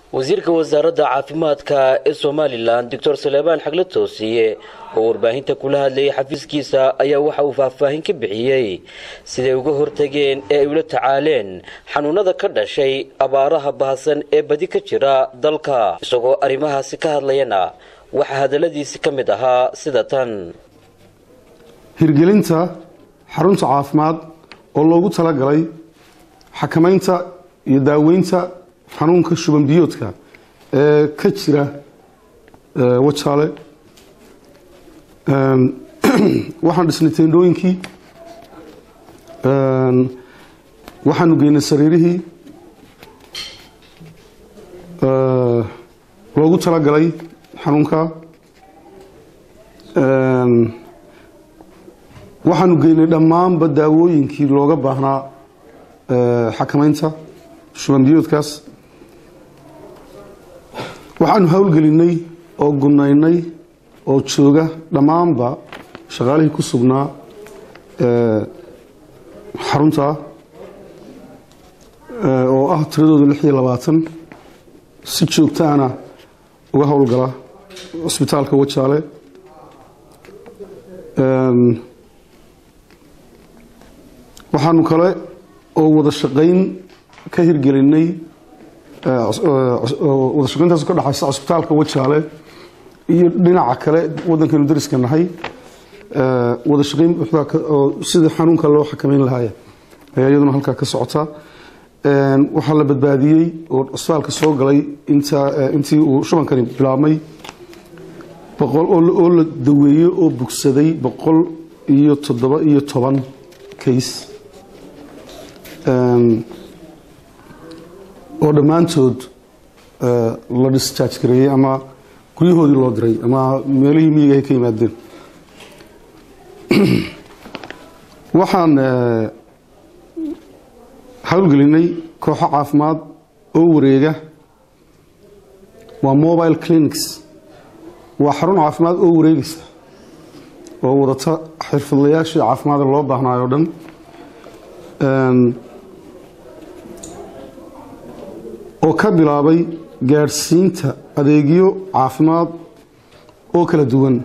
wasiirka wasaaradda caafimaadka ee somalilan doctor saleebaan xagle toosiye oo warbaahinta kula hadlayay xafiiskiisa ayaa waxa uu faahfaahin ka bixiyey siday uga hortageen ee ay ula tacaaleen xanuunada ka dhashay abaaraha bahasan ee badi ka jira dalka isagoo arrimahaasi ka hadlayana waxaa hadalladiisi ka mid ahaa sida tan hirgelinta xarunta caafimaad oo loogu talagalay xakamaynta iyo daaweynta xanuunka shuban biyoodka ee ka jira wajaale waxaan dhisnay teendhooyinkii waxaanu geynay sariirihii loogu talagalay xanuunka waxaanu geynay dhammaanba daawooyinkii looga baahnaa xakamaynta shuban biyoodkaas waxaanu howlgelinay oo gunaynay oo jooga dhammaanba shaqaalihii ku sugnaa xarunta oo ah tiradooda lix iyo labaatan si joogtaana uga howlgala cusbitaalka wajaale waxaanu kale oo wada shaqayn ka hirgelinay wada shaqayntaas ka dhexaysa cusbitaalka wajaale iyo dhinaca kale waddankaynu dariska nahay wada shaqayn oo sida xanuunka loo xakameyn lahaaya ayaa iyaduna halkaa ka socota waxaa la badbaadiyey oo cusbitaalka soo galay intii uu shubankani bilaabmay oo la daweeyey oo bugsaday boqol iyo toddoba iyo toban case oo dhammaantood la discharge gareeyey ama guryahoodii loo diray ama meelihii miyiga ay ka yimaadeen waxaan howlgelinay kooxo caafimaad oo wareega waa mobile clinics waa xarun caafimaad oo wareegaysa oo wadata xirfadlayaashii caafimaada loo baahnaayo o dhan oo ka bilaabay gaadhsiinta adeegyo caafimaad oo kala duwan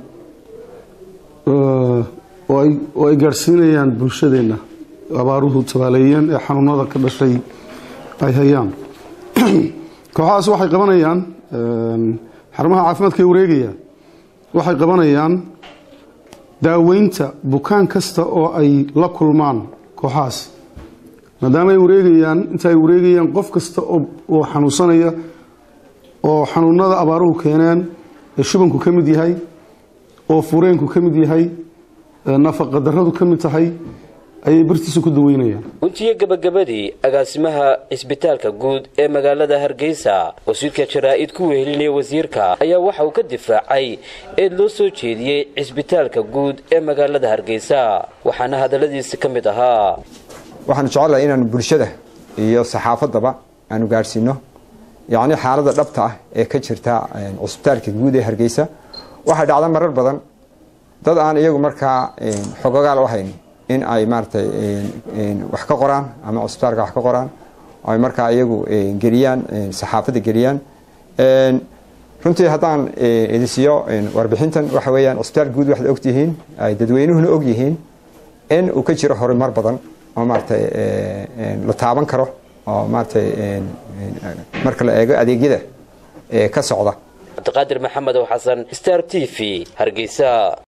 oo ay gaadhsiinayaan bulshadeenna abaaruhu tabaaleeyeen ee xanuunada ka dhashay ay hayaan kooxahaas waxay qabanayaan xarumaha caafimaadka ay wareegayaan waxay qabanayaan daaweynta bukaan kasta oo ay la kulmaan kooxahaas maadaama ay wareegayaan inta ay wareegayaan qof kasta oo xanuunsanaya oo xanuunada abaaruhu keeneen ee shubanku ka mid yahay oo fureenku ka mid yahay nafaqa daradu ka mid tahay ayay bartiisa ku daweynayaan guntiyo gabagabadii agaasimaha cisbitaalka guud ee magaalada hargeysa wasiirka jaraa-id ku wehelinaya wasiirka ayaa waxa uu ka difaacay eed loo soo jeediyey cisbitaalka guud ee magaalada hargeysa waxaana hadalladiisi ka mid ahaa waxaanu jecelahay inaanu bulshada iyo saxaafaddaba aanu gaadhsiino yacni xaaladda dhabta ah ee ka jirta cusbitaalka guud ee hargeysa waxay dhacda marar badan dad aan iyagu markaa xogogaal u hayn in ay maaratay wax ka qoraan ama cusbitaalka wax ka qoraan ay markaa iyagu geliyaan saxaafadda geliyaan runtii haddaan idin siiyo warbixintan waxa weeyaan cusbitaalka guud waxaad ogtihiin ay dadweynuhuna og yihiin in uu ka jiro horumar badan oo maaratay la taaban karo oo maaratay marka la eego adeegyada ka socda cabdiqaadir maxamed oo xasan star t v hargeysa